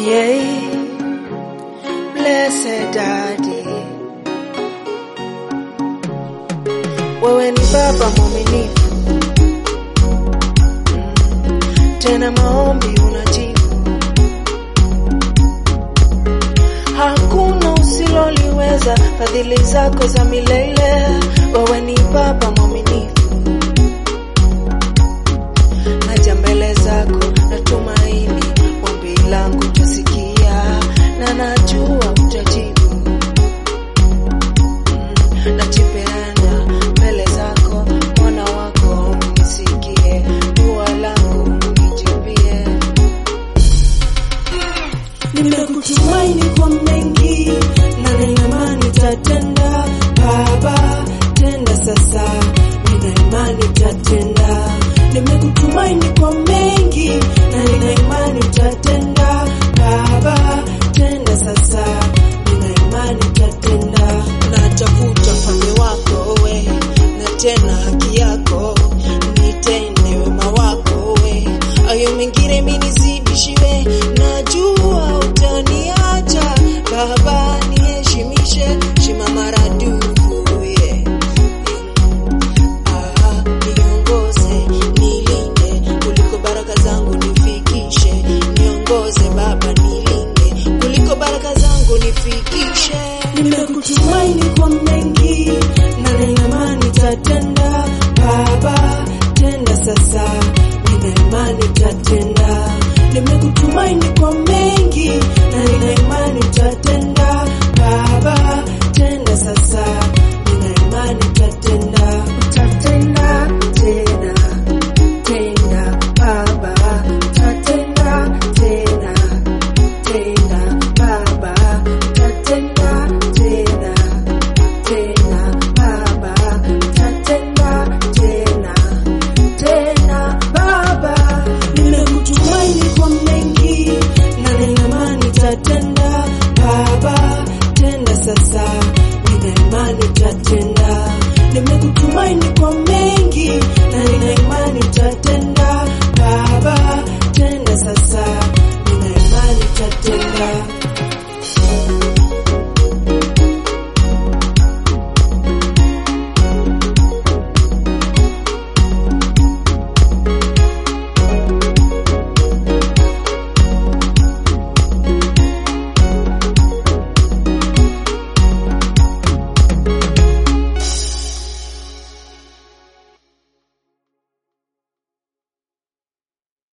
Yeah, blessed daddy, wewe ni baba mwaminifu, Mm, tena maombi unajibu, hakuna usiloliweza, fadhili zako za milele, wewe ni baba mwaminifu, naja mbele zako natumaini ombi langu tasikia na najua utajibu. Mm, najipeana mbele zako mwana wako nisikie dua langu nijibie. Nimekutumaini kwa mengi na nina imani utatenda. Baba, tenda sasa, nina imani utatenda. Nimekutumaini kwa mengi na nina imani utatenda. Baba, tenda sasa, nina imani utatenda. Natafuta ufalme wako we, na tena haki yako, nitende wema wako we, ayo mengine minizidishiwe, najua utaniacha Baba, niheshimishe shima maradufu yeah. Ah, niongoze nilinde, kuliko baraka zangu nifikishe, niongoze Baba nilinde, kuliko baraka zangu nifikishe. Nimekutumaini kwa mengi na nina imani utatenda.